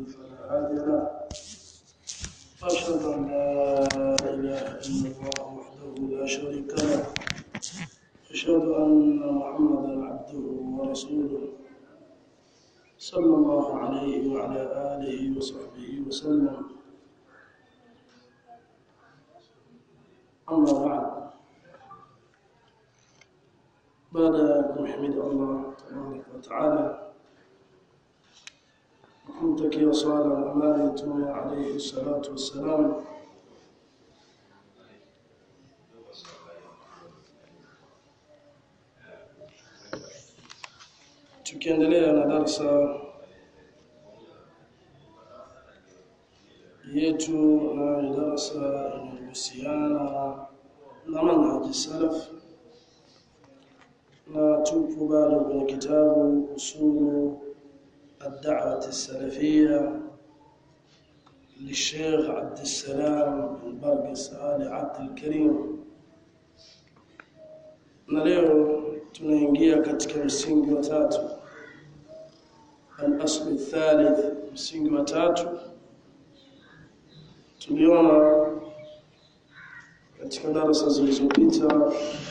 فلا هادي له وأشهد أن لا إله إلا الله وحده لا شريك له أشهد أن محمدا عبده ورسوله صلى الله عليه وعلى آله وصحبه وسلم أما بعد بعد kumhimidi Allah tabaraka wa taala kumtakia swala na amani mtume alayhi salatu wassalam tukiendelea na darsa yetu na darsa inayohusiana na manhaji salaf na tupo bado kwenye kitabu usulu الدعوة السلفية للشيخ عبد السلام بن برقس آل عبد الكريم na leo tunaingia katika msingi wa tatu al-asl thalith msingi wa tatu tuliona katika darasa zilizopita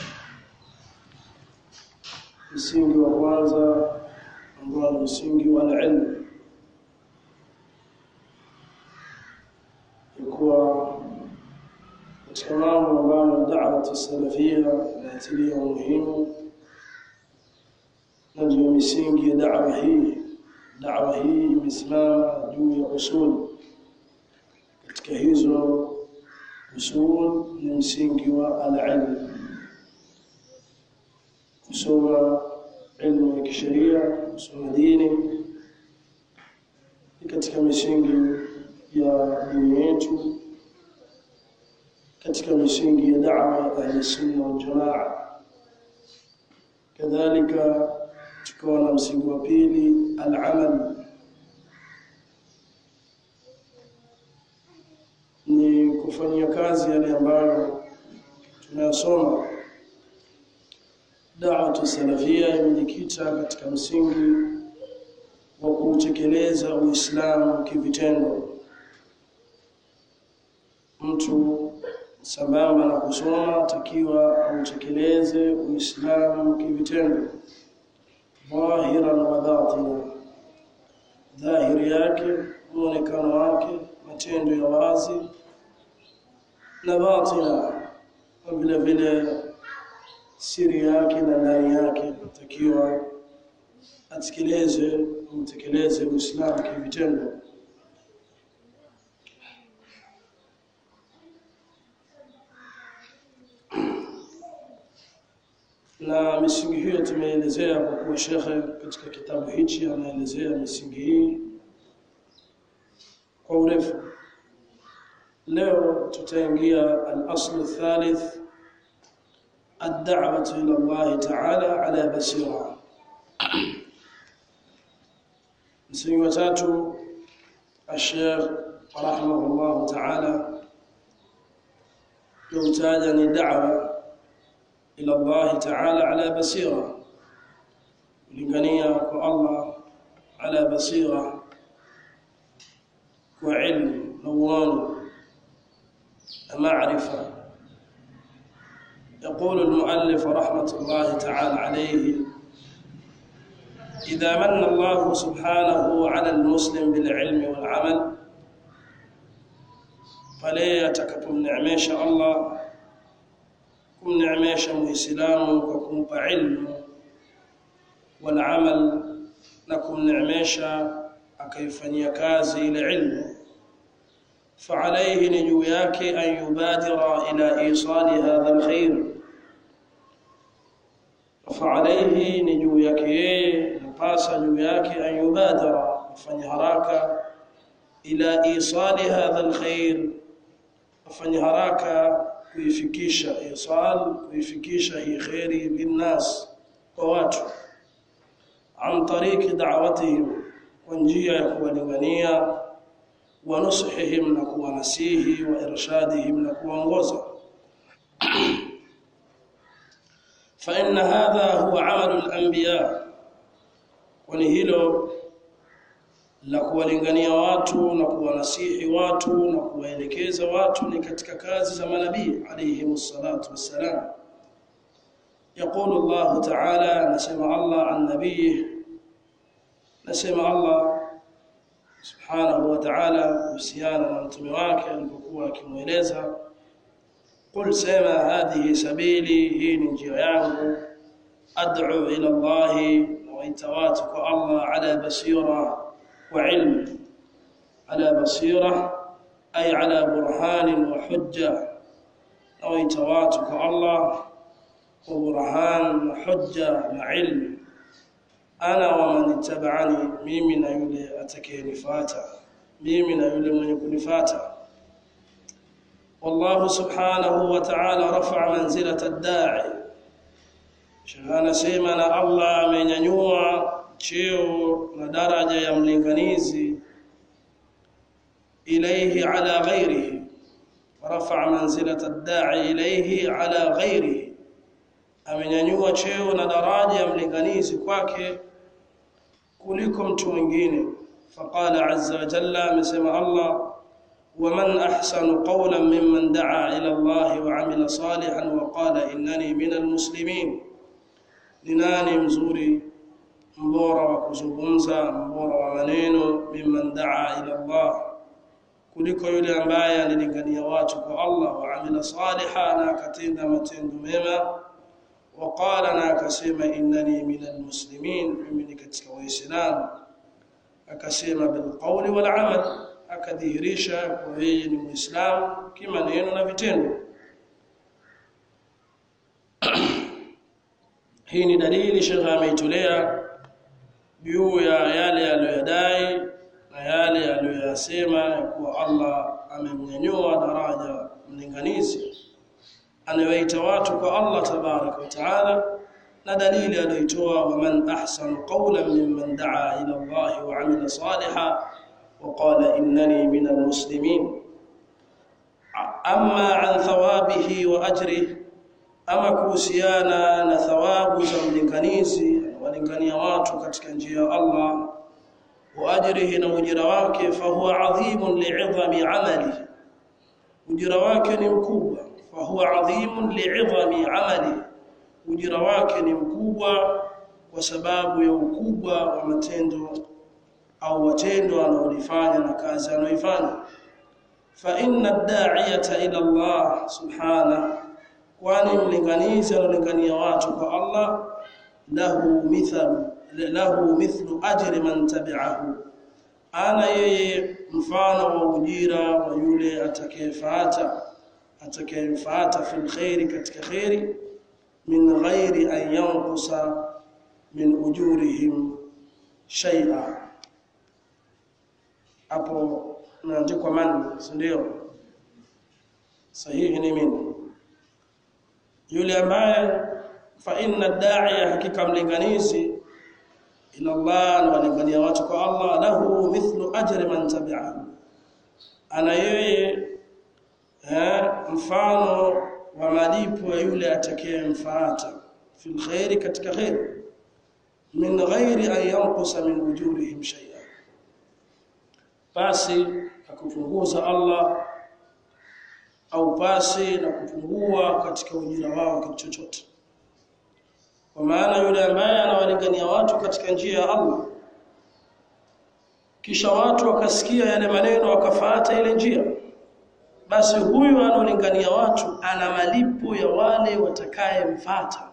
msingi wa kwanza ambao ni msingi wa ilmu kuwa katika mambo ambayo da'wa salafia inatilia umuhimu na ndio misingi ya da'wa hii da'wa hii imesimama juu ya usul katika hizo usul ni msingi wa al-ilm kusoma ilmu ya kisheria kusoma dini ni katika misingi ya dini yetu katika misingi ya da'wa ya ahli sunna wal jamaa kadhalika tukawa na msingi wa pili al-amal ni kufanyia kazi yale ambayo tunayasoma da'watu salafia imejikita katika msingi wa kutekeleza Uislamu kivitendo. Mtu sambamba na kusoma takiwa autekeleze Uislamu kivitendo, dhahiran wa batina, dhahiri yake, muonekano wake, matendo ya wazi na batina, na vile vile siri yake na ndani yake takiwa atekeleze umtekeleze Uislamu kivitendo na misingi hiyo tumeelezea kwa kuwa shekhe katika kitabu hichi anaelezea misingi hii kwa urefu leo tutaingia al-aslu thalith الدعوة إلى الله تعالى على بصيرة msingi wa tatu الشيخ رحمه الله تعالى يوتاج ni da'wa ila Allah ta'ala ala basira kulingania kwa Allah ala basira kwa ilmu na uono na maarifa يقول المؤلف رحمة الله تعالى عليه إذا من الله سبحانه على المسلم بالعلم والعمل فليه تككم نعميش الله كم نعميش مسلام وكم علم والعمل نكم نعميش أكيفني كازي لعلم فعليه نجوياك أن يبادر إلى إيصال هذا الخير فعليه نجوياك نقاس نجوياك أن يبادر فنهراك إلى إيصال هذا الخير فنهراك kuifikisha isal kuifikisha hii khairi linnas kwa watu an tariqi da'watihim kwa njia ya kuwalingania wa nusuhihim na kuwanasihi wa irshadihim na kuongoza fa inna hadha huwa amalu al-anbiya kwani hilo la kuwalingania watu na kuwanasihi watu na kuwaelekeza watu ni katika kazi za manabii alayhi salatu wassalam يقول الله تعالى نسمع الله عن نبيه نسمع الله subhanahu wa ta'ala kuhusiana na mtume wake alipokuwa akimweleza qul sema hadhihi sabili hii ni njia yangu ad'u ila Allah wa watu kwa Allah ala basira wa ilm ala basira ay ala burhan wa hujja na watu kwa Allah kwa burhan na hujja na ilm ana wa man ittaba'ani mimi na yule atakayenifuata mimi na yule mwenye kunifuata والله سبحانه وتعالى رفع منزلة الداعي shahana sema na Allah amenyanyua cheo na daraja ya mlinganizi ilayhi ala ghairihi rafa manzilata ad-da'i ilayhi ala ghairihi amenyanyua cheo na daraja ya mlinganizi kwake kuliko mtu mwingine faqala azza wa jalla amesema Allah ومن احسن قولا ممن دعا الى الله وعمل صالحا وقال انني من المسلمين لناني mzuri mbora wa kuzungumza mbora wa maneno mimman daa ila Allah kuliko yule ambaye alilingania watu kwa Allah wa amila salihan na akatenda matendo mema وقال na akasema innani minal muslimin mimi ni katika waislamu akasema bil qawli wal amal akadhihirisha kwa yeye ni muislamu kimaneno na vitendo hii ni dalili shekha ameitolea juu ya yale aliyodai na yale aliyoyasema ya kuwa Allah amemnyanyua daraja mlinganizi anawaita watu kwa Allah tabarak wa taala na dalili aliyoitoa waman ahsanu qawlan mimman daa ila Allah wa amila salihan وقال إنني من المسلمين أما عن ثوابه وأجره أما كوسيانا نثواب زملكنيزي ولكنيا watu katika njia ya Allah وأجره na ujira wake فهو عظيم لعظم عمله ujira wake ni mkubwa فهو عظيم لعظم عمله ujira wake ni mkubwa kwa sababu ya ukubwa wa matendo au watendo anaolifanya na kazi anaoifanya fa inna ad-da'iyata ila Allah subhana kwani mlinganizi analingania watu kwa Allah lahu mithal lahu mithlu ajri man tabi'ahu ana yeye mfano wa ujira wa yule atakayefuata atakayemfuata fil khairi katika khairi min ghairi an yanqusa min ujurihim shay'a hapo naandikwa man ndio sahihi ni mimi yule ambaye fa inna da'iya hakika mlinganizi ila Allah na walingania watu kwa Allah lahu mithlu ajri man tabi'ahu ana yeye mfano wa malipo ya yule atakayemfuata fil khairi katika khair min ghairi an yanqusa min ujurihim shay'a basi akupunguza Allah au pasi na kupungua katika ujira wao kitu chochote kwa maana yule ambaye anawalingania watu katika njia ya Allah kisha watu wakasikia yale maneno wakafuata ile njia basi huyu anaolingania watu ana malipo ya wale watakayemfuata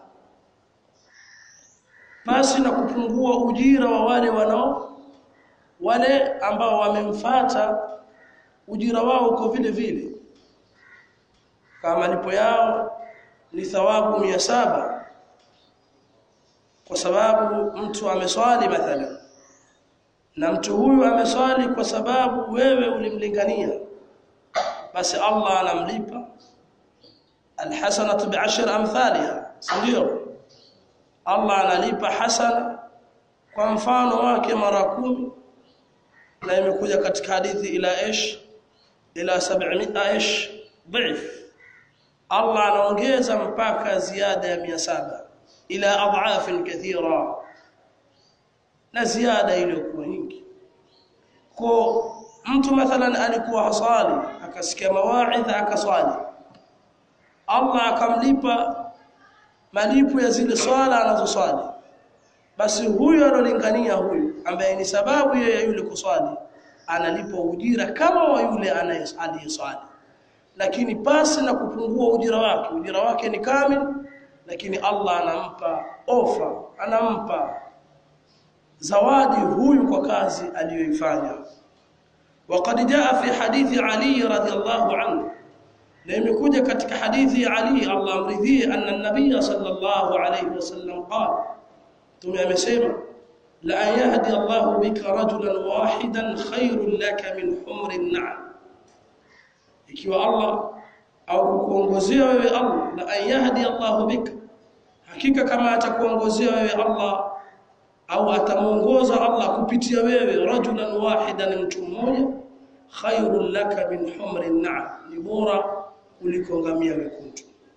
basi na kupungua ujira wa wale wanao wale ambao wamemfata ujira wao uko vile vile kama malipo yao ni thawabu mia saba kwa sababu mtu ameswali mathalan na mtu huyu ameswali kwa sababu wewe ulimlingania basi Allah anamlipa alhasanatu bi'ashr amthaliha ndio Allah analipa hasana kwa mfano wake mara kumi na imekuja katika hadithi ila ish ila 700 ish dhif Allah anaongeza mpaka ziada ya 700 ila adhafin kathira na ziada iliyokuwa nyingi kwa mtu mathalan alikuwa hasali akasikia mawaidha akaswali Allah akamlipa malipo ya zile swala anazoswali basi huyo analingania huyu ambaye ni sababu ya yule kuswali analipwa ujira kama wa yule aliyeswali lakini pasi na kupungua ujira wake ujira wake ni kamili lakini Allah anampa ofa anampa zawadi huyu kwa kazi aliyoifanya وقد جاء في حديث علي رضي الله عنه لم يكن ketika hadithi ya Ali Allah amridhie anna an-nabiy sallallahu alayhi wasallam qala tume amesema la yahdi Allah bika rajulan wahidan khairun laka min humrin na'am ikiwa Allah au kukuongozea wewe Allah la yahdi Allah bika hakika kama atakuongozea wewe Allah au atamuongoza Allah kupitia wewe rajulan wahidan mtu mmoja khairul laka min humrin na'am ni bora kuliko ngamia wekundu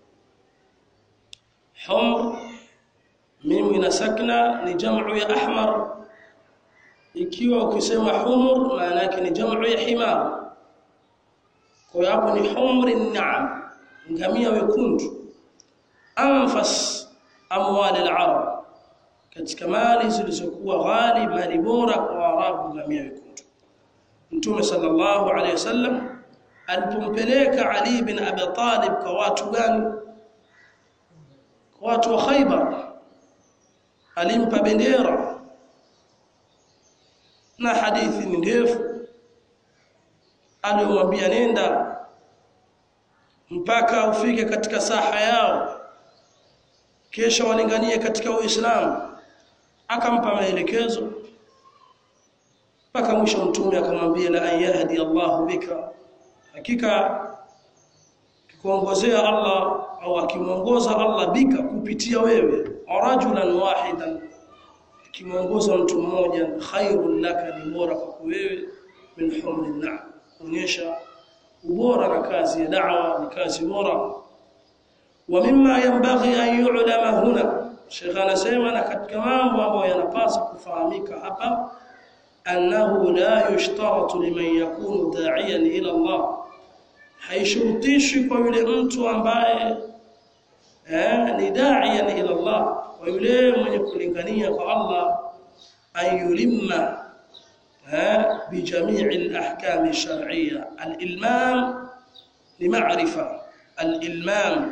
humr mimi ina sakna ni jamu ya ahmar ikiwa ukisema humur maana yake ni jamu ya himar kwa hapo ni humrin na'am ngamia wekundu anfas amwali al-arab katika mali zilizokuwa ghali mali bora kwa Waarabu ngamia wekundu Mtume sallallahu alayhi wasallam alipompeleka Ali bin Abi Talib kwa watu gani kwa watu wa Khaybar alimpa bendera na hadithi ni ndefu aliyomwambia nenda mpaka ufike katika saha yao kisha walinganie katika Uislamu akampa maelekezo mpaka mwisho mtume akamwambia la ayahdi Allahu bika hakika kikuongozea Allah au akimuongoza Allah bika kupitia wewe rajulan wahidan kimuongoza mtu mmoja khairul laka ni bora kwa wewe min humrin na'am onyesha ubora na kazi ya da'wa ni kazi bora wa mimma yanbaghi an yu'lama huna Sheikh anasema na katika mambo ambayo yanapaswa kufahamika hapa annahu la yushtaratu liman yakunu da'iyan ila Allah haishurutishi kwa yule mtu ambaye eh, ni da'iyan ila Allah wa yule mwenye kulingania kwa Allah ayulimma eh, bijamii al-ahkam ash-shar'iyya al-ilmam lima'rifa al-ilmam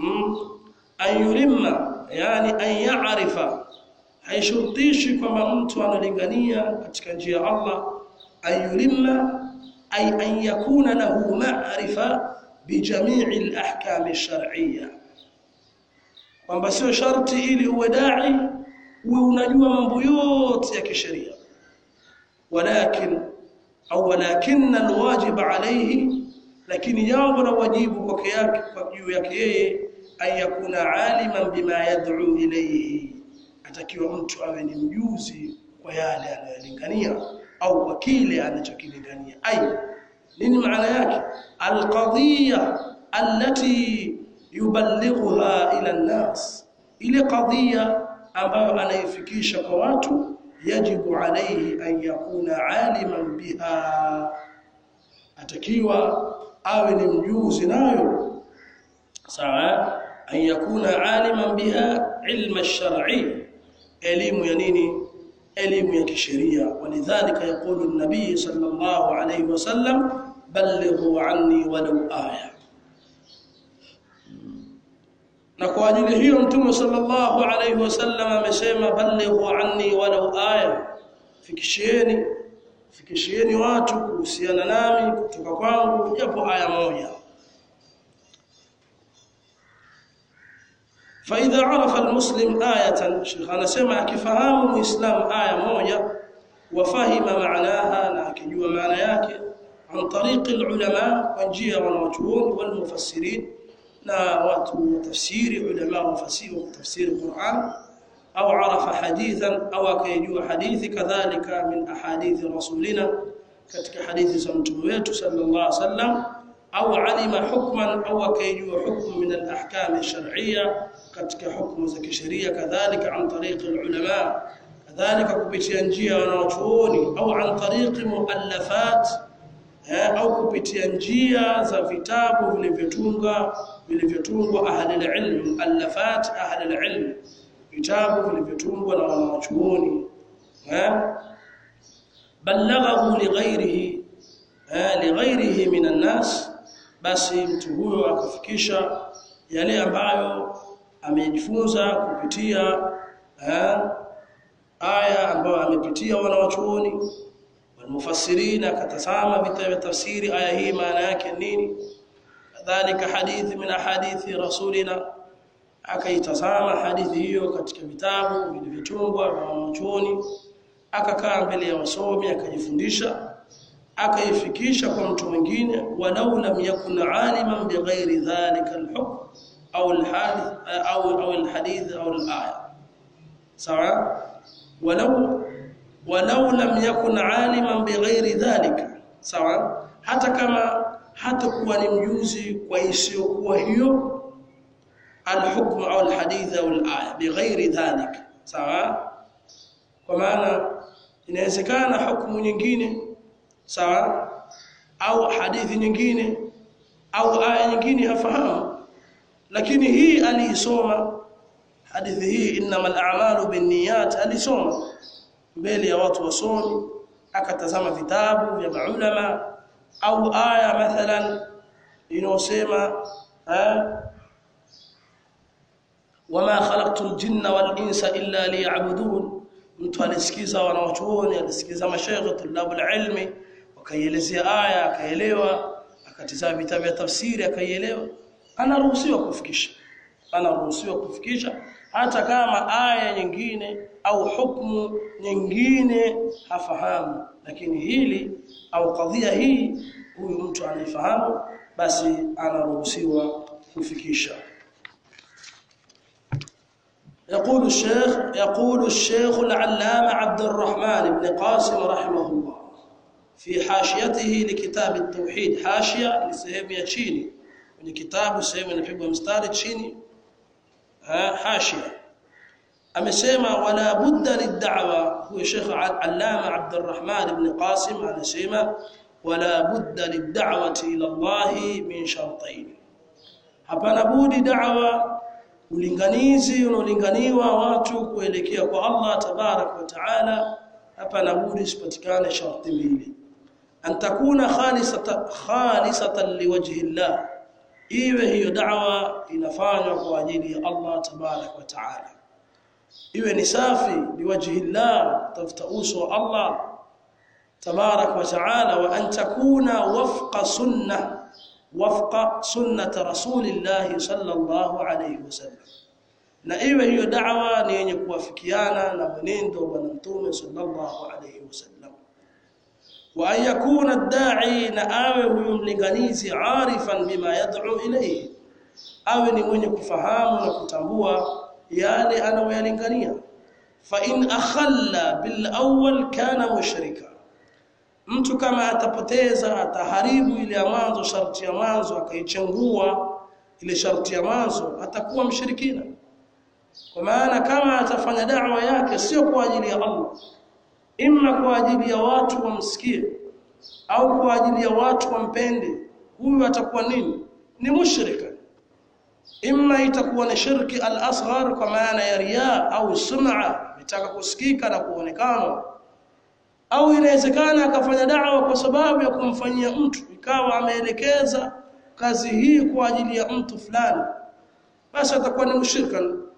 ayulimma yani an ya'rifa haishurutishi kwamba mtu analingania katika njia ya Allah ayulimma ay an yakuna lahu ma'rifa bijamii al-ahkam ash-shar'iyya kwamba sio sharti ili uwe dai uwe unajua mambo yote ya kisheria walakin au walakin alwajib alayhi lakini jambo la wajibu kwake yake kwa juu yake yeye ayakuna aliman bima yad'u ilayhi atakiwa mtu awe ni mjuzi kwa yale anayolingania au kwa kile anachokilingania ai nini maana yake alqadhiya allati yuballighuha ila an-nas ile qadhiya ambayo anaifikisha kwa watu yajibu alayhi an yakuna aliman biha atakiwa awe ni mjuzi nayo sawa an yakuna aliman biha ilma ash-shar'i elimu ya nini elimu ya kisheria walidhalika yaqulu an-nabiy sallallahu alayhi wasallam ballighu anni walau aya na kwa ajili hiyo mtume sallallahu alayhi wasallam amesema ballighu anni walau aya fikishieni fikishieni watu kuhusiana nami kutoka kwangu japo aya moja فاذا عرف المسلم ايه شيخ anasema akifahamu muislam aya moja wafahima maanaha na akijua maana yake عن طريق العلماء وانجيا والمجهول والمفسرين na watu tafsiri ulama wa fasiri wa tafsiri Qur'an au arafa hadithan au akayjua hadithi kadhalika min ahadithi rasulina katika hadithi za mtume wetu sallallahu alaihi wasallam au alima hukman au akayjua hukmu min al-ahkam ash-shar'iyya katika hukumu za kisheria kadhalika an tariq al-ulama kadhalika kupitia njia wanaochuoni au an tariqi muallafat eh, au kupitia njia za vitabu vilivyotunga vilivyotungwa ahli alilm muallafat ahli alilm vitabu vilivyotungwa na wanaochuoni eh balaghahu lighairihi eh, lighairihi minan nas basi mtu huyo akafikisha yale ambayo amejifunza kupitia eh, aya ambayo amepitia wanawachuoni walmufassirin akatazama vitabu vya tafsiri aya hii maana yake nini kadhalika hadithi min hadithi rasulina akaitazama hadithi hiyo katika vitabu vilivyotungwa vya wanawachuoni akakaa mbele ya wasomi akajifundisha akaifikisha kwa mtu mwingine walau lam yakun aliman bighairi dhalika alhukm au alhadith au au alhadith au alaya sawa walau walau lam yakun aliman bighairi dhalika sawa hata kama hata kuwa ni mjuzi kwa isiyokuwa hiyo alhukm au alhadith au alaya bighairi dhalika sawa kwa maana inawezekana hukumu nyingine sawa au hadithi nyingine au aya nyingine hafahamu lakini hii aliisoma hadithi hii innamal a'malu binniyat alisoma mbele ya watu wasomi akatazama vitabu vya maulama au aya mathalan inayosema wama khalaqtul jinna wal insa illa liya'budun mtu alisikiza wanawachuoni alisikiza mashaikh tulabul ilmi wakaielezea aya akaelewa akatizama vitabu vya tafsiri akaielewa anaruhusiwa kufikisha anaruhusiwa kufikisha hata kama aya nyingine au hukumu nyingine hafahamu lakini hili au kadhia hii huyu mtu anaifahamu basi anaruhusiwa kufikisha يقول الشيخ يقول الشيخ العلامة عبد الرحمن بن قاسم رحمه الله في حاشيته لكتاب التوحيد حاشية لسهم يتشيني من كتاب سهم نحب مستار تشيني حاشية أمسيما ولا بد للدعوة هو الشيخ العلامة عبد الرحمن بن قاسم على سيما ولا بد للدعوة إلى الله من شرطين hapana budi da'wa ulinganizi unaolinganiwa watu kuelekea kwa Allah tabarak wa taala hapana budi sipatikane sharti mbili an takuna khalisatan khalisatan liwajhi Allah iwe hiyo da'wa inafanywa kwa ajili ya Allah tabarak wa taala iwe ni safi liwajhi Allah tafuta uso wa Allah tabarak wa taala wa an takuna wafqa sunnah wafqa sunnat rasulillah sallallahu alayhi wasallam na iwe hiyo da'wa ni yenye kuwafikiana na mwenendo wa bwana mtume sallallahu alayhi wasallam wa an yakuna ad-da'i na awe huyo mlinganizi arifan bima yad'u ilayhi awe ni mwenye kufahamu na kutambua yale anayoyalingania fa in akhalla bil awwal kana mushrika mtu kama atapoteza ataharibu ile ya mwanzo sharti ya mwanzo akaichangua ile sharti ya mwanzo atakuwa mshirikina kwa maana kama atafanya da'wa yake sio kwa ajili ya Allah imma kwa ajili ya watu wamsikie au kwa ajili ya watu wampende huyu atakuwa nini ni mushrika imma itakuwa ni shirki al-asghar kwa maana ya riya au sum'a bitaka kusikika na kuonekana au inawezekana akafanya da'wa kwa sababu ya kumfanyia mtu ikawa ameelekeza kazi hii kwa ajili ya mtu fulani basi atakuwa ni mushrika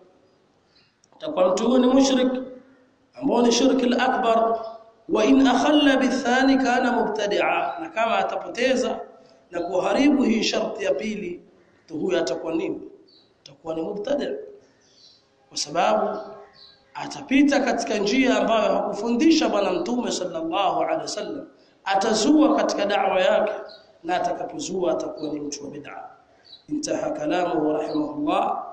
atakuwa mtu ni mushrik ambao ni shirki al-akbar wa in akhalla bithani kana mubtadi'a na kama atapoteza na kuharibu hii sharti ya pili to huyo atakuwa nini atakuwa ni mubtadi' kwa sababu atapita katika njia ambayo hakufundisha bwana mtume sallallahu alaihi wasallam atazua katika da'wa yake na atakapozua atakuwa ni mtu wa bid'a intaha kalamu rahimahullah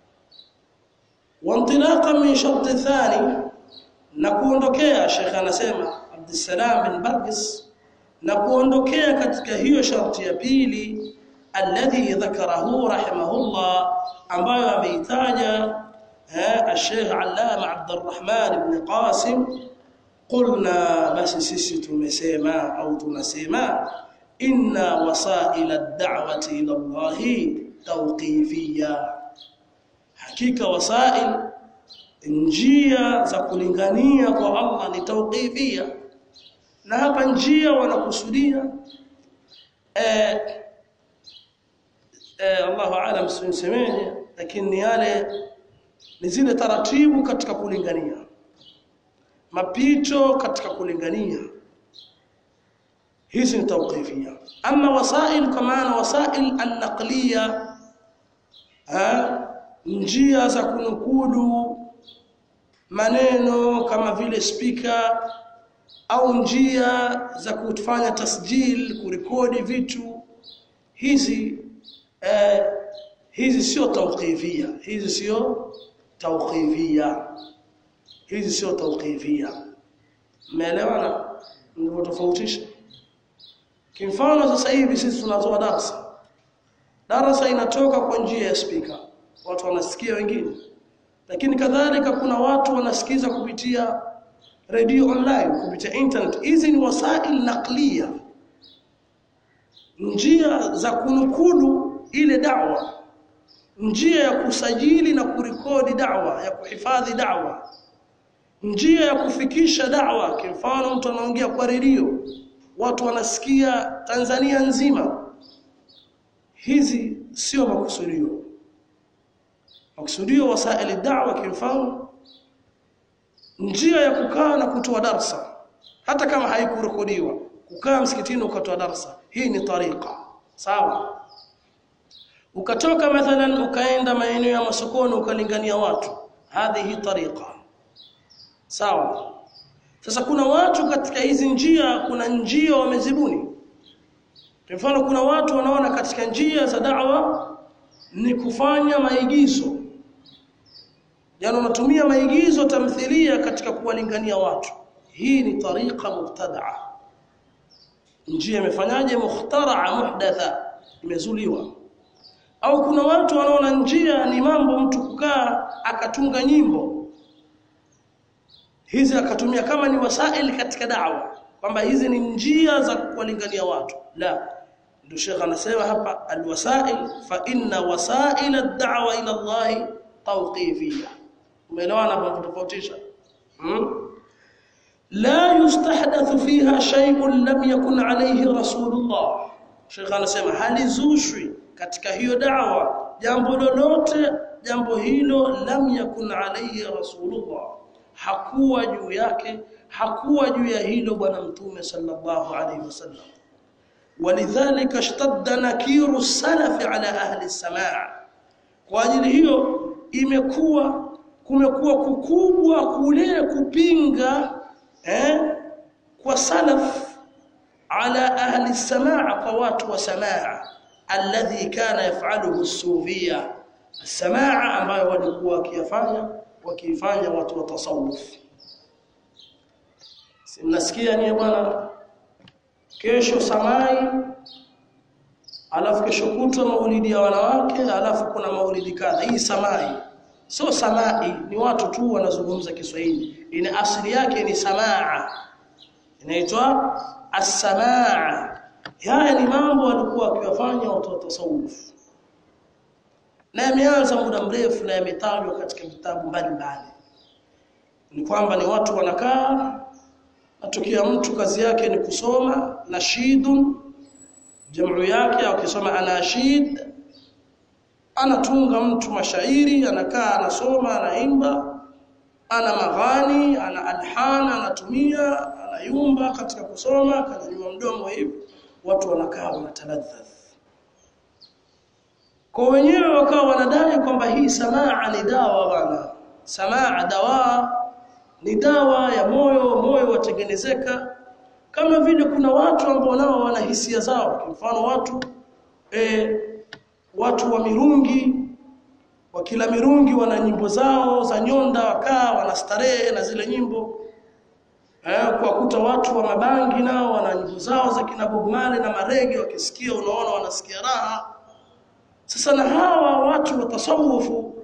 وانطلاقا من شرط ثاني na kuondokea Sheikh anasema Abdussalam bin Barqis na kuondokea katika hiyo sharti ya pili alladhi dhakarahu rahimahullah ambayo ameitaja الشيخ علامة عبد الرحمن بن قاسم قلنا بس sisi tumesema au tunasema inna wasail ad-da'wati ila Allah tawqifiyya hakika wasail njia za kulingania kwa Allah ni tawqifiyya na hapa njia wanakusudia eh eh Allahu aalam sisemeje lakini ni yale ni zile taratibu katika kulingania mapito katika kulingania hizi ni tawqifia ama wasail kwa maana wasail an-naqliya njia za kunukudu maneno kama vile speaker au njia za kufanya tasjil kurekodi vitu hizi eh, hizi sio tawqifia hizi sio tawqifia hizi sio tawqifia umeelewana ndio tofautisha kimfano sasa hivi sisi tunatoa darasa darasa inatoka kwa njia ya speaker watu wanasikia wengine lakini kadhalika kuna watu wanasikiza kupitia radio online kupitia internet hizi ni wasail naqliya njia za kunukudu ile da'wa njia ya kusajili na kurekodi da'wa ya kuhifadhi da'wa njia ya kufikisha da'wa kwa mfano mtu anaongea kwa redio watu wanasikia Tanzania nzima hizi sio makusudio makusudio wasaili da'wa kwa mfano njia ya kukaa na kutoa darsa hata kama haikurekodiwa kukaa msikitini ukatoa darsa hii ni tariqa sawa ukatoka mathalan ukaenda maeneo ya masokoni ukalingania watu hadhihi tariqa sawa sasa kuna watu katika hizi njia kuna njia wamezibuni kwa mfano kuna watu wanaona katika njia za da'wa ni kufanya maigizo yani wanatumia maigizo tamthilia katika kuwalingania watu hii ni tariqa mubtadaa njia imefanyaje mukhtaraa muhdatha imezuliwa au kuna watu wanaona njia ni mambo mtu kukaa akatunga nyimbo hizi akatumia kama ni wasaili katika da'wa kwamba hizi ni njia za kuwalingania watu la ndio Sheikh anasema hapa alwasail fa inna wasail ad-da'wa ila Allah tawqifiyya umeelewana hapo kutofautisha hmm? la yustahdathu fiha shay'un lam yakun alayhi rasulullah Sheikh anasema halizushwi katika hiyo da'wa jambo lolote jambo hilo lam yakun alayhi rasulullah hakuwa juu yake hakuwa juu ya hilo bwana mtume sallallahu alayhi wasallam ولذلك اشتد نكير السلف على اهل السماع kwa ajili hiyo imekuwa kumekuwa kukubwa kule kupinga eh kwa salaf ala ahli samaa kwa watu wa samaa alladhi kana yafaluhu as-sufia samaa ambayo walikuwa wakiyafanya wakifanya watu wa tasawuf simnasikia ni bwana kesho samai alafu kesho kutwa maulidi ya wanawake alafu kuna maulidi kadha hii samai sio samai ni watu tu wanazungumza Kiswahili ina asili yake ni samaa inaitwa as-samaa haya ni mambo walikuwa wakiwafanya watu wa tasawuf na yameanza muda mrefu na yametajwa katika vitabu mbalimbali ni kwamba ni watu wanakaa atokea mtu kazi yake ni kusoma nashidun jamu yake akisoma anashid anatunga mtu mashairi anakaa anasoma anaimba ana maghani ana alhan anatumia anayumba katika kusoma kananyua mdomo hivi watu wanakaa wanataladhdh kwa wenyewe wakawa wanadai kwamba hii samaa ni dawa bwana samaa dawa ni dawa ya moyo moyo watengenezeka kama vile kuna watu ambao nao wana hisia zao kwa mfano watu e, watu wa mirungi wa kila mirungi wana nyimbo zao za nyonda wakaa wanastarehe na zile nyimbo eh, kwa kuta watu wa mabangi nao wana nyimbo zao za kina Bob Marley na marege wakisikia unaona wanasikia raha sasa na hawa watu wa tasawufu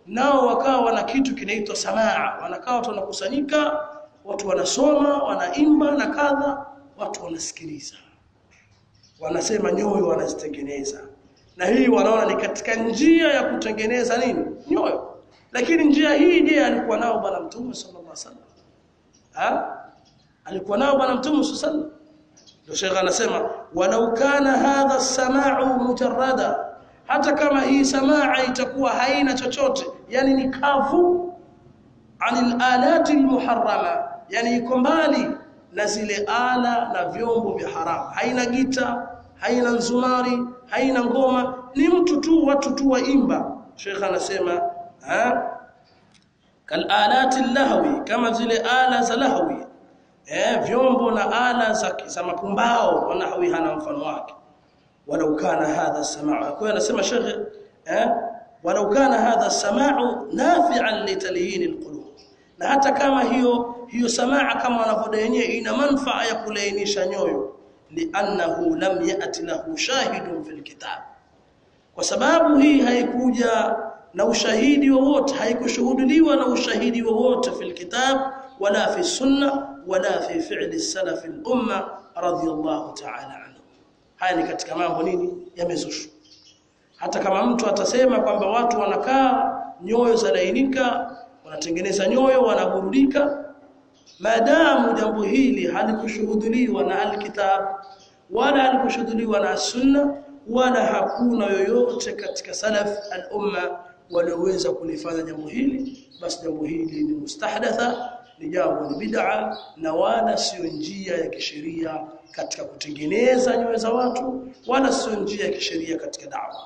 nao wakawa wana kitu kinaitwa samaa wanakaa watu wanakusanyika watu wanasoma wanaimba na kadha watu wanasikiliza wanasema nyoyo wanazitengeneza na hii wanaona ni katika njia ya kutengeneza nini nyoyo lakini njia hii je alikuwa nao bwana mtume sallallahu alaihi wasallam ha alikuwa nao bwana mtume sallallahu alaihi wasallam ndio Sheikh anasema walau kana hadha samau mujarrada hata kama hii samaa itakuwa haina chochote yani ni kavu anil alati almuharrama yani iko mbali na zile ala na vyombo vya haramu haina gita haina nzumari haina ngoma ni mtu tu watu tu waimba Sheikh anasema ha kal alati lahwi kama zile ala za lahwi eh vyombo na ala za, za mapumbao wanahwi hana mfano wake walau kana hadha samaa kwa anasema Sheikh eh walau kana hadha samaa nafi'an litalyin alqulub na hata kama hiyo hiyo samaa kama wanavyodai wenyewe ina manufaa ya kulainisha nyoyo li'annahu lam ya'ti lahu shahidun fil kitab kwa sababu hii haikuja na ushahidi wowote haikushuhudiwa na ushahidi wowote fil kitab wala fi sunna wala fi fi'li salaf al umma radiyallahu ta'ala anhu haya ni katika mambo nini yamezushwa hata kama mtu atasema kwamba watu wanakaa nyoyo zalainika wanatengeneza nyoyo wanaburudika maadamu jambo hili halikushuhudiwa na alkitab wala halikushuhudiwa na sunna wala hakuna yoyote katika salaf al-umma walioweza kulifanya jambo hili basi jambo hili ni mustahdatha ni jambo ni bid'a na wala sio njia ya kisheria katika kutengeneza nyoyo za watu wala sio njia ya kisheria katika da'wa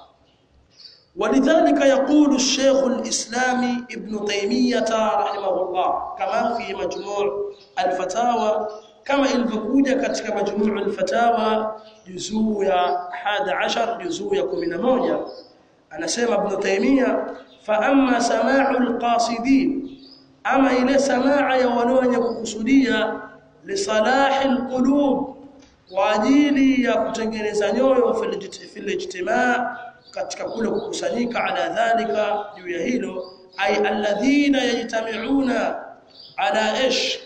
ولذلك يقول الشيخ الإسلامي ابن تيمية رحمه الله كما في مجموع الفتاوى كما ilivyokuja katika majmuu al-fatawa juzuu ya 11 juzuu ya 11 anasema ibn Taymiyyah fa amma sama'u al-qasidin ama ile samaa ya wale wenye kukusudia li salahi al-qulub kwa ajili ya kutengeneza nyoyo fil ijtimaa katika kule kukusanyika ala dhalika juu ya hilo ay alladhina yajtami'una ala ish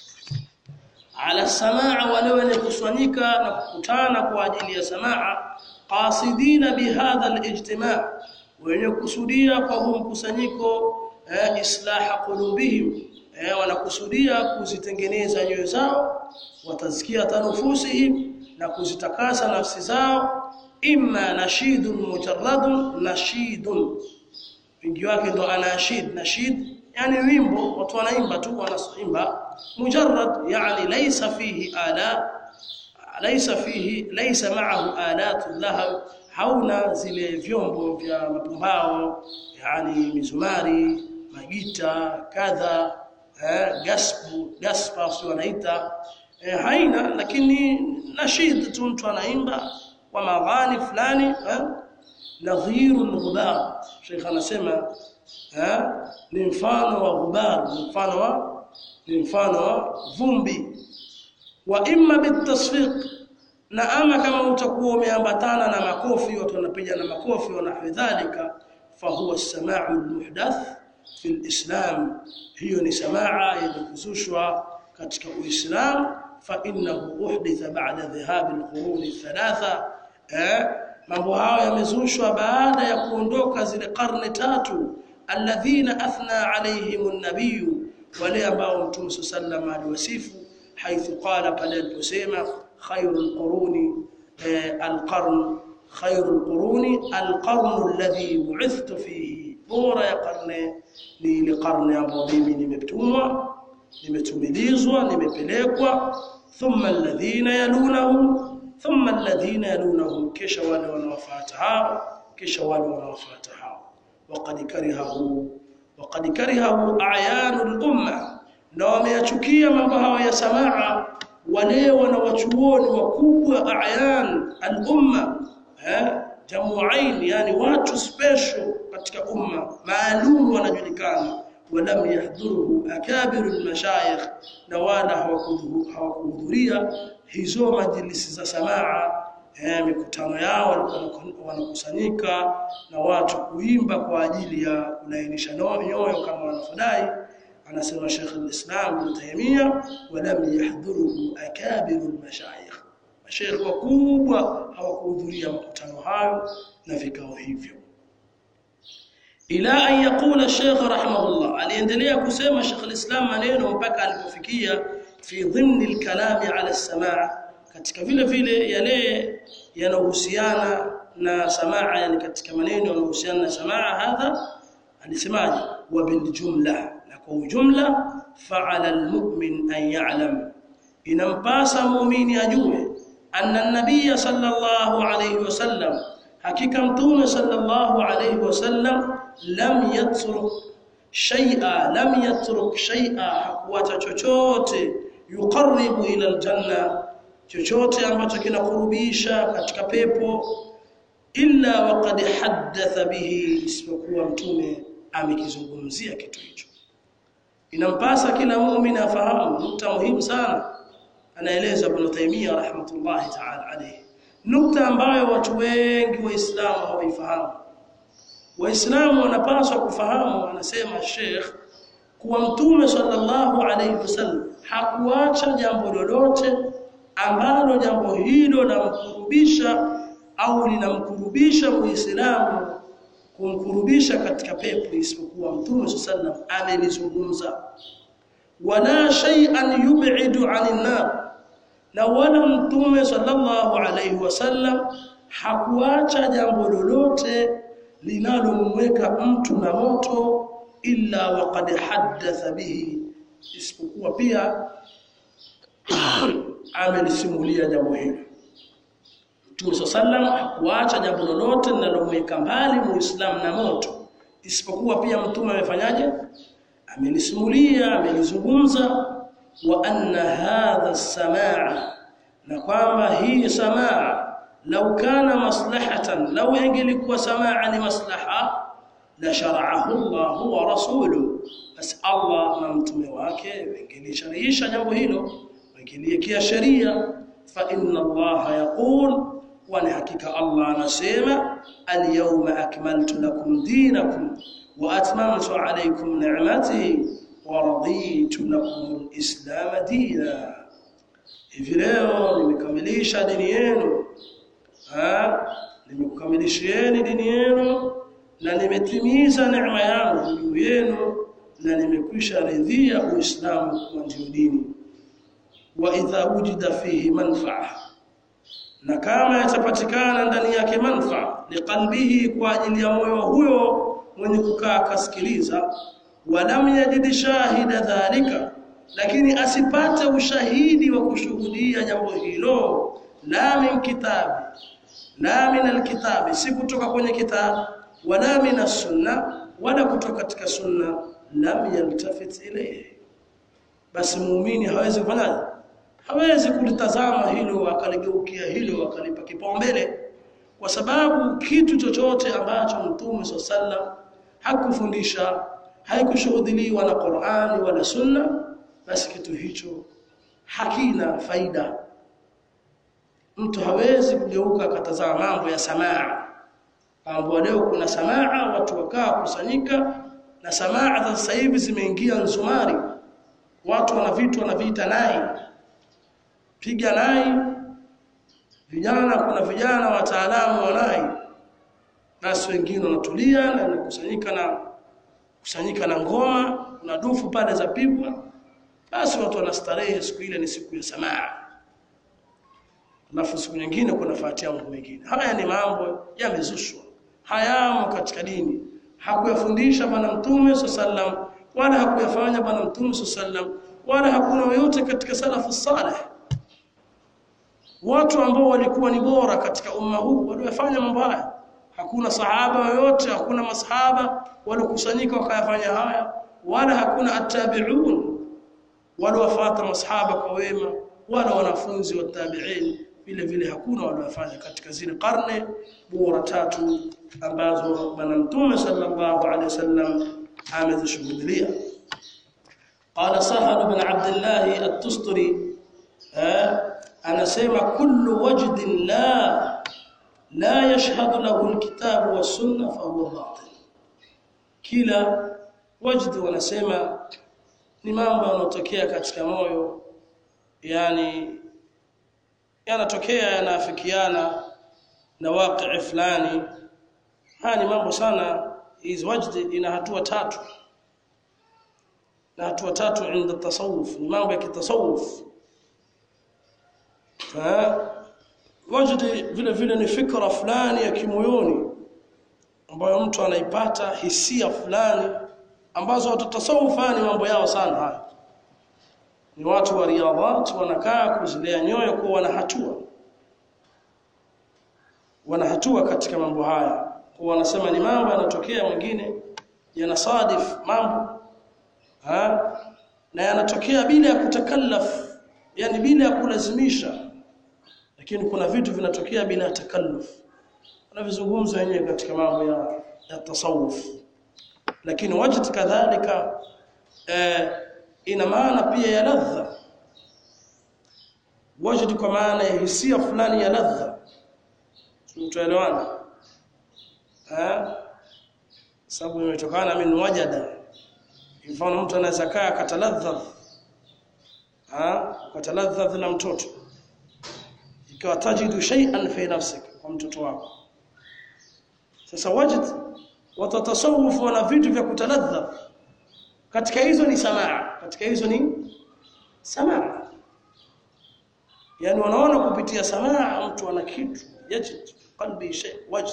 ala samaa wale wenye kusanyika na kukutana kwa ajili ya samaa qasidina bihadha alijtima' wenye kusudia kwa huu mkusanyiko eh, islaha qulubihim eh, wanakusudia kuzitengeneza nyoyo zao watazkia tanufusihim na kuzitakasa nafsi zao imma nashidun mujarradun nashidun wingi wake ndo anashid nashid yani wimbo watu wanaimba tu wanaimba mujarrad yani laysa fihi ala laysa fihi laysa ma'ahu alatu lahab hauna zile vyombo vya mapumbao yani mizumari magita kadha eh, gaspu gaspa sio wanaita eh, haina lakini nashid tu mtu anaimba wa maghani fulani eh, nadhiru al-ghubar Sheikh anasema eh, ni mfano wa ghubar ni mfano wa ni mfano wa vumbi wa imma bitasfiq na ama kama utakuwa umeambatana na makofi watu wanapiga na makofi na hadhalika fahuwa as-sama'u al-muhdath fi al-islam hiyo ni samaa yenye kuzushwa katika uislamu fa innahu uhditha ba'da dhahab al-qurun thalatha eh mambo hayo yamezushwa baada ya kuondoka zile karne tatu alladhina athna alayhim an-nabiy wale ambao mtume sallallahu aliwasifu haithu qala pale aliposema khairul quruni al-qarn khairul quruni al-qarn alladhi bu'ithtu fihi bora ya karne ni ile karne ambayo mimi nimetumwa nimetumilizwa nimepelekwa thumma alladhina yalunahum thumma alladhina yalunahum kisha wale wanaofuata hao kisha wale wanaofuata hao waqad karihahu waqad karihahu a'yanul umma na wameyachukia mambo hayo ya samaa wale wanawachuoni wakubwa a'yan al-umma eh jamuain yani watu special katika umma maalum wanajulikana ولم يحضره اكابر المشايخ na wala hawakuhudhuria hizo majlisi za samaa eh, mikutano yao walikuwa wanakusanyika na watu kuimba kwa ajili ya kulainisha nyoyo kama wanavyodai anasema Sheikh al-Islam Ibn Taymiyyah walam yahdhuruhu akabiru al-mashayikh mashaikh wakubwa hawakuhudhuria makutano hayo na vikao hivyo ila an yaqula Sheikh rahimahullah aliendelea kusema Sheikh al-Islam maneno mpaka alipofikia fi dhimni al-kalami ala as-samaa katika vile vile yale yanayohusiana na samaa yani katika maneno yanayohusiana na samaa hadha alisemaje wa bil jumla na kwa ujumla fa'ala al-mu'min an ya'lam inampasa muumini ajue anna an-nabiy sallallahu alayhi wasallam hakika mtume sallallahu alayhi wasallam lam yatruk shay'a lam yatruk shay'a hakuacha chochote yuqarribu ila aljanna chochote ambacho kinakurubisha katika pepo illa waqad haddatha bihi isipokuwa mtume amekizungumzia kitu hicho inampasa kila muumini afahamu nukta muhimu sana anaeleza Ibn Taymiyyah rahmatullahi ta'ala alayhi nukta ambayo watu wengi waislamu hawaifahamu waislamu wanapaswa kufahamu anasema Sheikh kuwa mtume sallallahu alayhi wasallam hakuacha jambo lolote ambalo jambo hilo lamkurubisha au linamkurubisha muislamu kumkurubisha katika pepo isipokuwa mtume sallallahu amelizungumza wala shay'an yub'idu 'anil nar na wala mtume sallallahu alayhi wasallam hakuacha jambo lolote linalomweka mtu na moto illa waqad haddatha bihi isipokuwa pia amelisimulia jambo hilo Mtume sallam hakuacha jambo lolote linalomweka mbali muislamu na moto isipokuwa pia mtume amefanyaje amelisimulia amelizungumza wa anna hadha samaa na kwamba hii samaa lau kana maslahatan lau ingelikuwa samaa ni maslaha la shara'ahu Allah wa rasuluhu bas Allah na mtume wake wangelisharisha jambo hilo wangeliwekea sheria fa inna Allah yaqul wa ni hakika Allah anasema al-yawma akmaltu lakum dinakum wa atmamtu alaykum ni'mati wa raditu lakum al-islam dina hivi leo nimekamilisha dini yenu ah nimekukamilishieni dini yenu na nimetimiza neema yangu juu yenu na nimekwisha ridhia uislamu kuwa ndio dini wa idha wujida fihi manfaa na kama yatapatikana ndani yake manfaa liqalbihi kwa ajili ya moyo huyo mwenye kukaa kasikiliza walam yajid shahida dhalika lakini asipate ushahidi wa kushuhudia jambo hilo la min kitabi la min alkitabi si kutoka kwenye kitabu wala min sunna wala kutoka katika sunna lam yaltafit ilayhi basi muumini hawezi kufanyaje hawezi kulitazama hilo akaligeukia hilo akalipa kipaumbele kwa sababu kitu chochote ambacho mtume sallam hakufundisha haikushuhudiliwa na Qur'ani wala Sunna basi kitu hicho hakina faida mtu hawezi kugeuka akatazama mambo ya samaa mambo leo kuna samaa watu wakaa kusanyika na samaa za sasa hivi zimeingia nzumari watu wana vitu wanaviita nai piga nai vijana kuna vijana wataalamu wa nai basi wengine wanatulia na kusanyika na kusanyika na ngoma kuna dufu pale za pigwa basi watu wanastarehe siku ile ni siku ya samaa alafu siku nyingine kuna fatia mambo mengine haya ni mambo yamezushwa hayamo katika dini hakuyafundisha bwana mtume sallam wala hakuyafanya bwana mtume sallam wala hakuna yoyote katika salafu salih watu ambao walikuwa ni bora katika umma huu waliofanya mambo haya hakuna sahaba yoyote hakuna masahaba waliokusanyika wakayafanya haya wala hakuna attabi'un waliofuata masahaba kwa wema wala wanafunzi wa tabi'in vile vile hakuna waliofanya katika zile karne bora tatu ambazo bwana mtume sallallahu alaihi wasallam amezishuhudia قال سهل بن عبد الله التستري anasema kullu wajdin la لا يشهد له الكتاب والسنة فهو باطل kila wajdi wanasema ni mambo yanayotokea katika moyo yani yanatokea yanaafikiana na waqi fulani haya ni mambo sana hizi wajdi ina hatua tatu na hatua tatu inda tasawuf ni mambo ya kitasawuf wajdi vile vile ni fikra fulani ya kimoyoni ambayo mtu anaipata hisia fulani ambazo watu tasawufa ni mambo yao sana haya ni watu wa riadhat wanakaa kuzilea nyoyo kwa wana hatua wana hatua katika mambo haya kwa wanasema ni mambo yanatokea mwingine yanasadif mambo ha? na yanatokea bila ya kutakallaf yani bila ya kulazimisha lakini kuna vitu vinatokea bila ya takalluf wanavizungumza wenyewe katika mambo ya, ya tasawuf lakini wajid kadhalika eh, ina maana pia ya ladha wajid kwa maana ya hisia fulani ya ladha tuelewana eh sababu imetokana min wajada mfano mtu anaweza kaa akataladha ah akataladha na mtoto ikiwa tajidu shay'an fi nafsik kwa mtoto wako sasa wajid watatasawuf wana vitu vya kutaladha katika hizo ni samaa katika hizo ni samaa yani wanaona kupitia samaa mtu ana kitu yajid qalbi shay wajd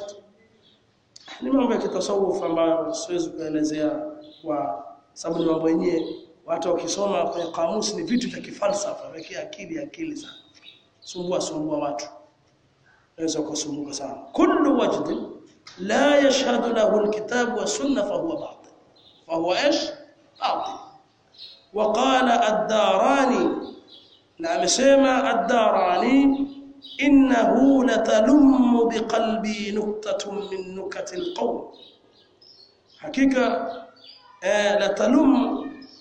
ni mambo ya kitasawuf ambayo siwezi kuelezea kwa sababu ni mambo yenyewe watu wakisoma kwenye kamusi ni vitu vya kifalsafa vya akili akili sana sumbua sumbua watu naweza kusumbuka sana kullu wajd la yashhadu lahu alkitab wa sunna fa huwa batil fa huwa ايش batil وقال الداراني na amesema ad-darani innahu latalummu biqalbi nuktatun min nukati alqawm hakika eh, latalum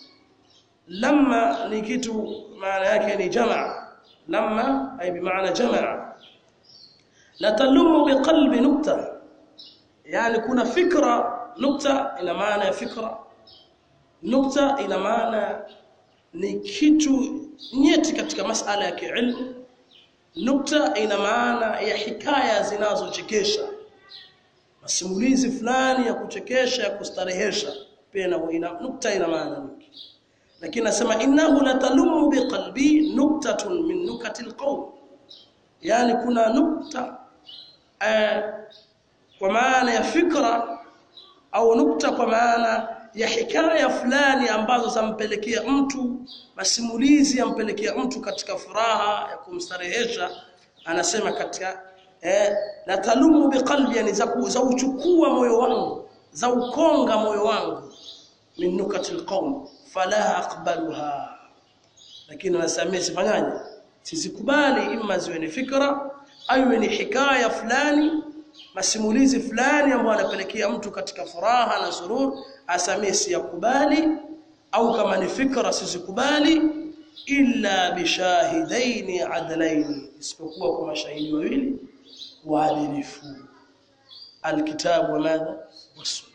lamma ni kitu maana yake ni jamaa lamma ay bimaana jamaa latalummu biqalbi nukta yani kuna fikra nukta ina maana ya fikra nukta ina maana ni kitu nyeti katika masala ya kiilmu nukta ina maana ya hikaya zinazochekesha masimulizi fulani ya kuchekesha ya kustarehesha pia na ina nukta ina maana nyingi lakini nasema innahu latalumu biqalbi nuktatun min nukati alqawm yani kuna nukta eh, kwa maana ya fikra au nukta kwa maana ya hikaya fulani ambazo zampelekea mtu masimulizi yampelekea mtu katika furaha ya kumstarehesha anasema katika eh, la talumu biqalbi yani za, za uchukua moyo wangu za ukonga moyo wangu min nukati alqawm fala aqbaluha lakini nasamia sifanyaje sizikubali imma ziwe ni fikra au ni hikaya fulani masimulizi fulani ambayo anapelekea mtu katika furaha na surur asamie siyakubali au kama ni fikra sizikubali illa bishahidaini adlaini isipokuwa kwa mashahidi wawili waadilifu alkitabu wa madha wasunna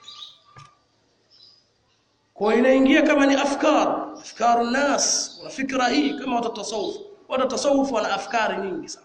kwa inaingia kama ni afkar afkaru nas na fikra hii kama watatasawuf watatasawuf wana afkari nyingi sana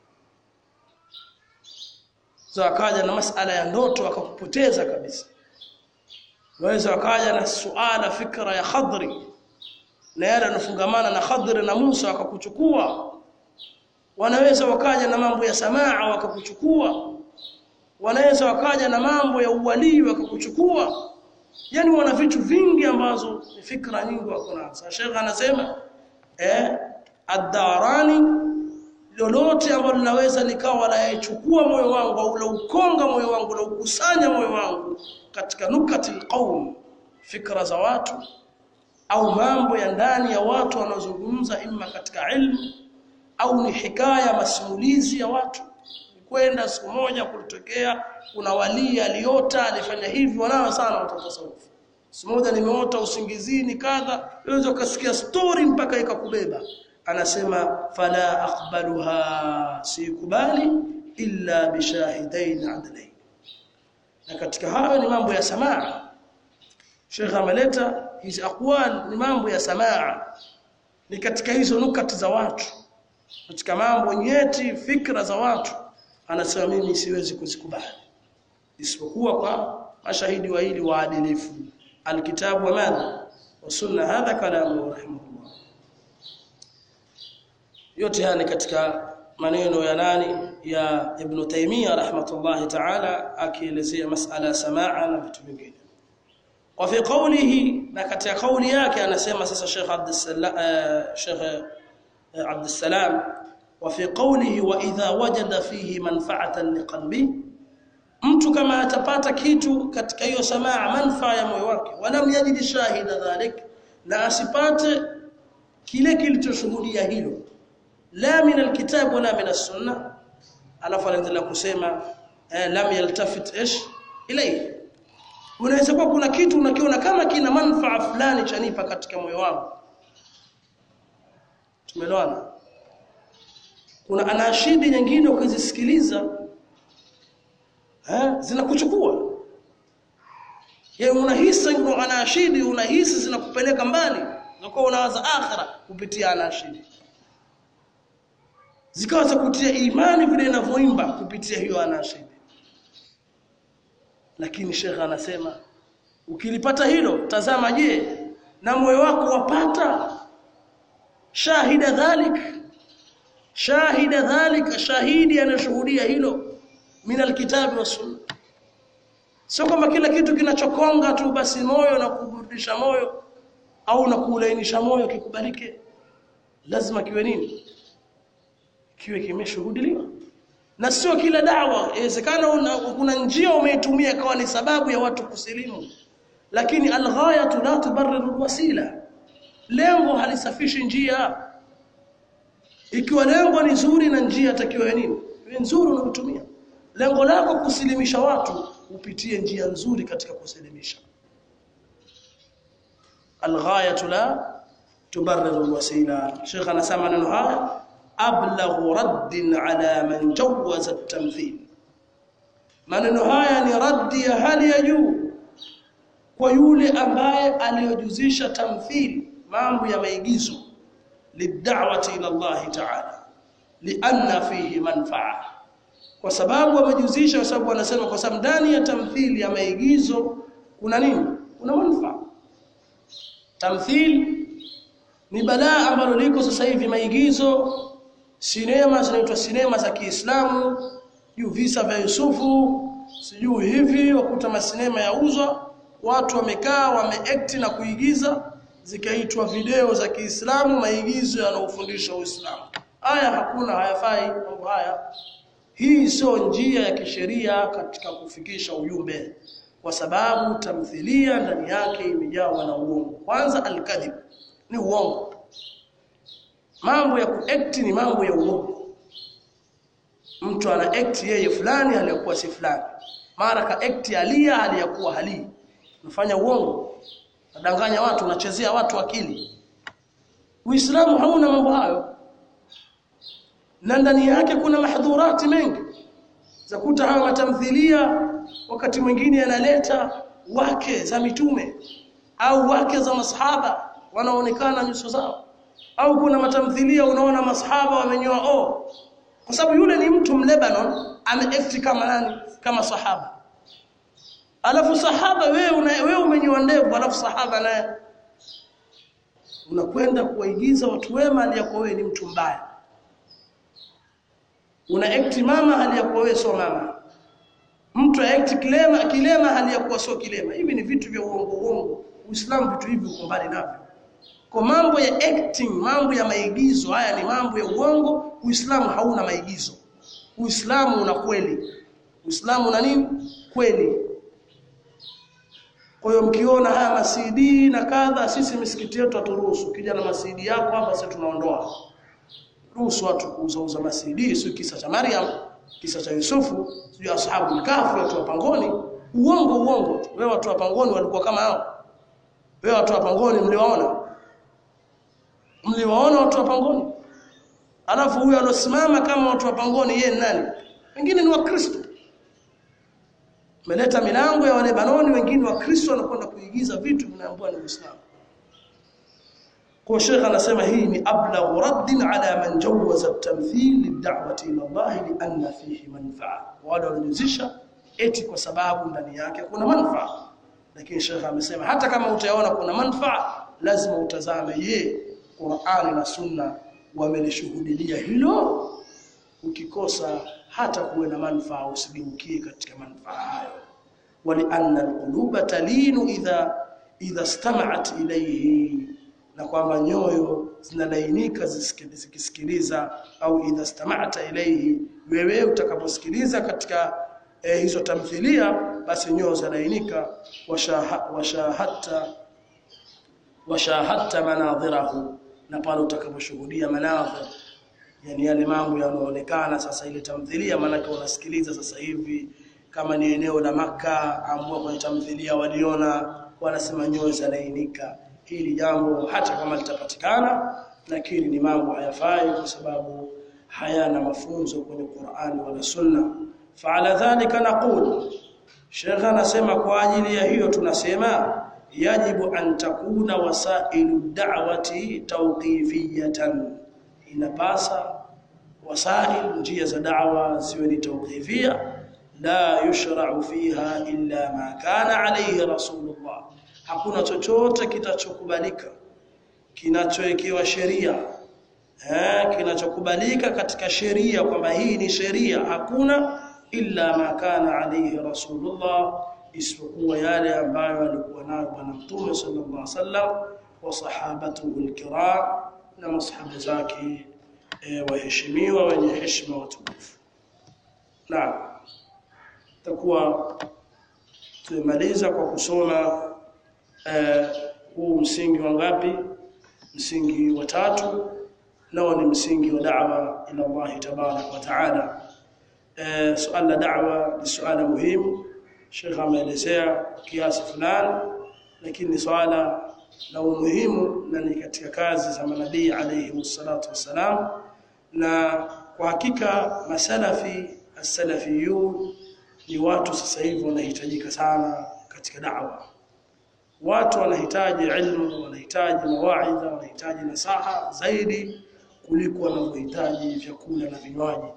za akaja na masala ya ndoto akakupoteza kabisa waweza wakaja na suala fikra ya khadri na yale yanofungamana na khadri na Musa wakakuchukua wanaweza wakaja na mambo ya samaa wakakuchukua wanaweza wakaja na mambo ya uwalii wakakuchukua yani wana vitu vingi ambazo ni fikra nyingi wako nazo Sheikh anasema eh ad-darani lolote ambalo linaweza likawa la yachukua moyo wangu au la ukonga moyo wangu la ukusanya moyo wangu katika nukati alqaum fikra za watu au mambo ya ndani ya watu wanaozungumza imma katika ilmu au ni hikaya masimulizi ya watu kwenda siku moja kulitokea kuna wali aliota alifanya hivi wanao sana watatasawufu siku moja nimeota usingizini kadha unaweza ukasikia story mpaka ikakubeba anasema fala aqbaluha sikubali illa bishahidain adlain na katika hayo ni mambo ya samaa Sheikh ameleta hizi aqwal ni mambo ya samaa ni katika hizo nukati za watu katika mambo nyeti fikra za watu anasema mimi siwezi kuzikubali isipokuwa kwa mashahidi wawili waadilifu alkitabu wa madha wa sunna hadha kalamu rahimahullah yote haya ni katika maneno ya nani ya Ibn Taymiyyah rahmatullahi ta'ala akielezea masala samaa na vitu vingine wa fi qawlihi na katika kauli yake anasema sasa Sheikh Abdussalam Sheikh Abdussalam wa fi qawlihi wa idha wajada fihi manfa'atan liqalbi mtu kama atapata kitu katika hiyo samaa manfaa ya moyo wake walam yajid shahida dhalik na asipate kile kilichoshuhudia hilo la min alkitab wala min as-sunnah alafu anaendelea kusema eh, lam yaltafit ish ilayhi unaweza kuwa kuna kitu unakiona kama kina manfaa fulani chanipa katika moyo wangu tumeelewana kuna anashidi nyingine ukizisikiliza eh zinakuchukua yeye unahisi ndio anashidi unahisi zinakupeleka mbali unakuwa unawaza akhira kupitia anashidi zikawa za kutia imani vile inavyoimba kupitia hiyo anashidi lakini shekha anasema ukilipata hilo tazama je na moyo wako wapata shahida dhalik shahida dhalik shahidi anashuhudia hilo min alkitabi was sunna sio kama kila kitu kinachokonga tu basi moyo na kuburudisha moyo au na kuulainisha moyo kikubalike lazima kiwe nini kiwe kimeshuhudiliwa na sio kila dawa inawezekana kuna njia umeitumia kawa ni sababu ya watu kusilimu lakini alghayatu la tubarriru alwasila lengo halisafishi njia ikiwa lengo ni zuri na njia takiwa nini iwe nzuri unayotumia lengo lako kusilimisha watu upitie njia nzuri katika kusilimisha alghayatu la tubarriru alwasila Sheikh anasema neno haya ablaghu raddin ala man jawaza at-tamthil maneno haya ni raddi ya hali ya juu kwa yule ambaye aliyojuzisha tamthil mambo ya maigizo lid'awati ila Allah ta'ala lianna fihi manfaa kwa sababu wamejuzisha kwa sababu wanasema kwa sababu ndani ya tamthili ya maigizo kuna nini kuna manufaa tamthil ni balaa ambalo liko sasa hivi maigizo sinema zinaitwa sinema za Kiislamu juu visa vya Yusufu sijui hivi wakuta masinema yauzwa watu wamekaa wameact na kuigiza zikaitwa video za Kiislamu maigizo yanaofundisha Uislamu haya hakuna hayafai mambo haya hii sio njia ya kisheria katika kufikisha ujumbe kwa sababu tamthilia ndani yake imejawa na uongo kwanza alkadhib ni uongo mambo ya kuact ni mambo ya uongo mtu ana act yeye fulani aliyokuwa si fulani mara ka act alia aliyokuwa hali unafanya uongo nadanganya watu unachezea watu akili uislamu hauna mambo hayo na ndani yake kuna mahdhurati mengi za kuta hawa matamthilia wakati mwingine yanaleta wake za mitume au wake za masahaba wanaonekana nyuso zao au kuna matamthilia unaona masahaba wamenyoa o kwa sababu yule ni mtu mlebanon ameact kama nani kama sahaba alafu sahaba wewe una, wewe umenyoa ndevu alafu sahaba naye unakwenda kuwaigiza watu wema aliyakuwa wewe ni mtu mbaya una act mama hali ya kuwa wewe sio mama mtu act kilema kilema hali ya kuwa sio kilema hivi ni vitu vya uongo uongo uislamu vitu hivi uko mbali navyo kwa mambo ya acting mambo ya maigizo haya ni mambo ya uongo uislamu hauna maigizo uislamu una kweli uislamu una nini kweli kwa hiyo mkiona haya masidi na kadha sisi misikiti yetu haturuhusu kija na masidi yako hapa sisi tunaondoa ruhusu watu kuuza uza masidi sio kisa cha Maryam kisa cha Yusufu sio ashabu kafu watu wa pangoni uongo uongo wewe watu wa pangoni walikuwa kama hao wewe watu wa pangoni mliwaona mliwaona watu wa pangoni alafu huyo alosimama kama watu wa pangoni yeye nani wengine ni wakristo meleta milango ya wale banoni wengine wakristo wanakwenda kuigiza vitu vinaambiwa ni Uislamu kwa Sheikh anasema hii ni ablaghu raddin ala man jawaza at-tamthil lid-da'wati ila Allah lianna fihi manfa'a wale waliozisha eti kwa sababu ndani yake kuna manufaa lakini Sheikh amesema hata kama utaona kuna manufaa lazima utazame je Qur'ani na Sunna wamelishuhudilia hilo ukikosa hata kuwe na manufaa usigeukie katika manufaa hayo walianna alquluba talinu idha idha istama'at ilayhi na kwamba nyoyo zinalainika zikisikiliza au idha istama'ta ilayhi wewe utakaposikiliza katika eh, hizo tamthilia basi nyoyo zinalainika washahatta washahatta manadhirahu na pale utakaposhuhudia manadhir yani yale mambo yanayoonekana sasa ile tamthilia maana unasikiliza sasa hivi kama ni eneo la maka ambao kwenye tamthilia waliona wanasema nyoyo zinalainika hili jambo hata kama litapatikana lakini ni mambo hayafai kwa sababu hayana mafunzo kwenye Qur'ani wala Sunna fa'ala dhalika naqul Sheikh anasema kwa ajili ya hiyo tunasema yajibu an takuna wasailu da'wati tawqifiyatan inapasa wasail njia za da'wa ziwe ni tawqifia la yushra'u fiha illa ma kana alayhi rasulullah hakuna chochote kitachokubalika kinachowekewa sheria eh kinachokubalika katika sheria kwamba hii ni sheria hakuna illa ma kana alayhi rasulullah isipokuwa yale ambayo alikuwa nayo bwana mtume sallallahu alaihi wasallam wa sahabatuhu alkiram na masahaba zake e, waheshimiwa wenye heshima watukufu naam takuwa tumemaliza kwa kusoma eh, huu msingi wa ngapi msingi wa tatu nao ni msingi wa da'wa ila Allah tabarak wa taala eh, suala la da'wa ni suala muhimu Sheikh ameelezea kiasi fulani lakini ni swala la umuhimu na ni katika kazi za manabii alayhi wassalatu wassalam na kwa hakika masalafi as-salafiyun ni watu sasa hivi wanahitajika sana katika da'wa watu wanahitaji ilmu wanahitaji mawaidha wanahitaji nasaha zaidi kuliko wanavyohitaji vyakula na vinywaji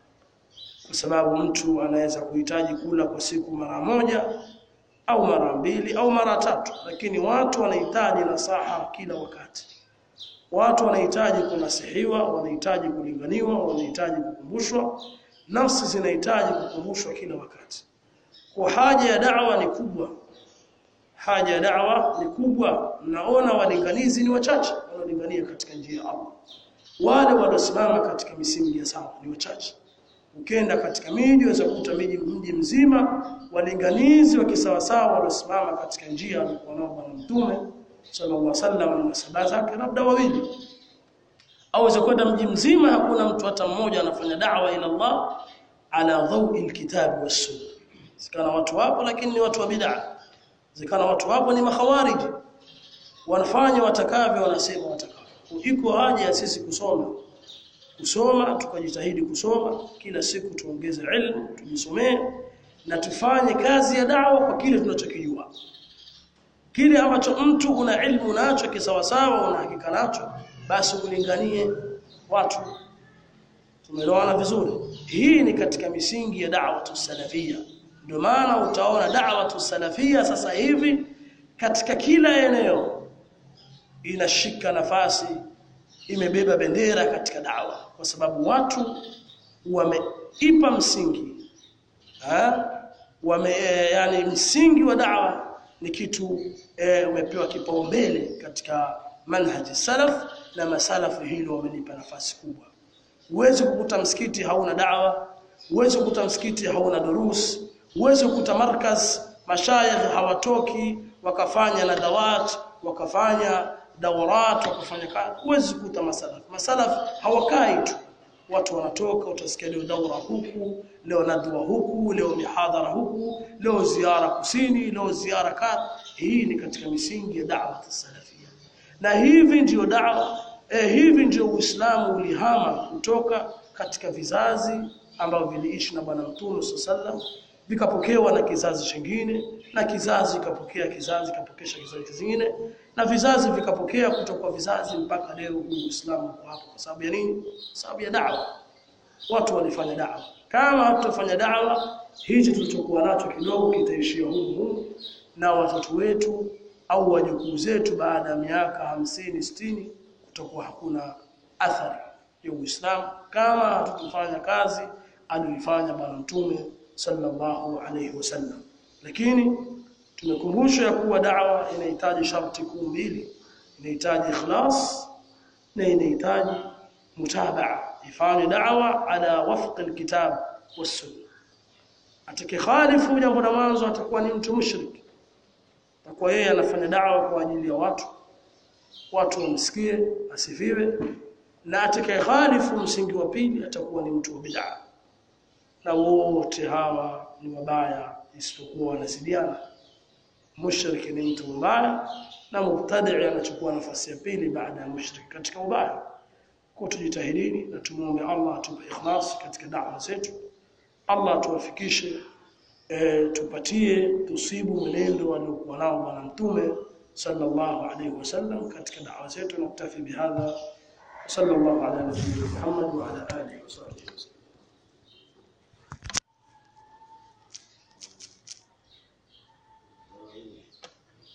kwa sababu mtu anaweza kuhitaji kula kwa siku mara moja au mara mbili au mara tatu lakini watu wanahitaji nasaha kila wakati watu wanahitaji kunasihiwa wanahitaji kulinganiwa wanahitaji kukumbushwa nafsi zinahitaji kukumbushwa kila wakati kwa haja ya da'wa ni kubwa haja ya da'wa ni kubwa naona walinganizi ni wachache wanaolingania katika njia ya Allah wale waliosimama katika misingi ya sawa ni wachache ukienda katika miji unaweza kukuta miji mji mzima walinganizi wa kisawasawa waliosimama katika njia alikuwa nao bwana mtume sallallahu alaihi wasallam na sahaba zake labda wawili au kwenda mji mzima hakuna mtu hata mmoja anafanya da'wa ila Allah ala dhawi alkitab was-sunnah zikana watu wapo lakini ni watu wa bid'ah zikana watu wapo ni makhawariji wanafanya watakavyo wanasema watakavyo iko haja ya sisi kusoma kusoma tukajitahidi kusoma kila siku tuongeze ilmu tujisomee na tufanye kazi ya da'wa kwa kile tunachokijua kile ambacho mtu una ilmu nacho kisawasawa una hakika nacho basi ulinganie watu tumeelewana vizuri hii ni katika misingi ya da'wa salafia ndio maana utaona da'wa salafia sasa hivi katika kila eneo inashika nafasi imebeba bendera katika dawa kwa sababu watu wameipa msingi ha? wame yani msingi wa dawa ni kitu e, umepewa kipaumbele katika manhaji salaf na masalafu hilo wamelipa nafasi kubwa uweze kukuta msikiti hauna dawa uweze kukuta msikiti hauna durus uweze kukuta markaz mashayikh hawatoki wakafanya nadawat wakafanya dawrat wakafanya kazi huwezi kukuta masalaf masalaf hawakai tu watu wanatoka utasikia leo daura huku leo nadwa huku leo mihadhara huku leo ziara kusini leo ziara kadha hii ni katika misingi ya da'wa salafia na hivi ndio da'wa eh, hivi ndio uislamu ulihama kutoka katika vizazi ambavyo viliishi na bwana mtume sallam vikapokewa na kizazi chingine na kizazi kapokea kizazi kapokesha kizazi kingine na vizazi vikapokea kutoka kwa vizazi mpaka leo huu Uislamu uko hapo kwa sababu ya nini? Sababu ya da'wa. Watu walifanya da'wa. Kama hatutafanya da'wa, hichi tulichokuwa nacho kidogo kitaishia humu humu na watoto wetu au wajukuu zetu baada ya miaka hamsini sitini kutakuwa hakuna athari ya Uislamu kama hatutafanya kazi aliyofanya bwana mtume sallallahu alayhi wasallam lakini tumekumbushwa ya kuwa da'wa inahitaji sharti kuu mbili inahitaji ikhlas na inahitaji mutabaa ifanye da'wa ala wafq alkitab was-sunnah atakayekhalifu jambo la mwanzo atakuwa ni mtu mushrik atakuwa yeye anafanya da'wa kwa ajili ya watu watu wamsikie asifiwe na atakayekhalifu msingi wa pili atakuwa ni mtu wa bid'a na wote hawa ni wabaya isipokuwa wanasidiana mushriki ni mtu mbaya na mubtadi anachukua nafasi ya pili baada ya mushriki katika ubaya kwa tujitahidini na tumuombe Allah atupe ikhlas katika da'wa zetu Allah tuwafikishe e, tupatie tusibu mwenendo aliokuwa nao bwana mtume sallallahu alayhi wasallam katika da'wa zetu na kutafi bihadha sallallahu ala nabiyyina Muhammad wa ala alihi wa sahbihi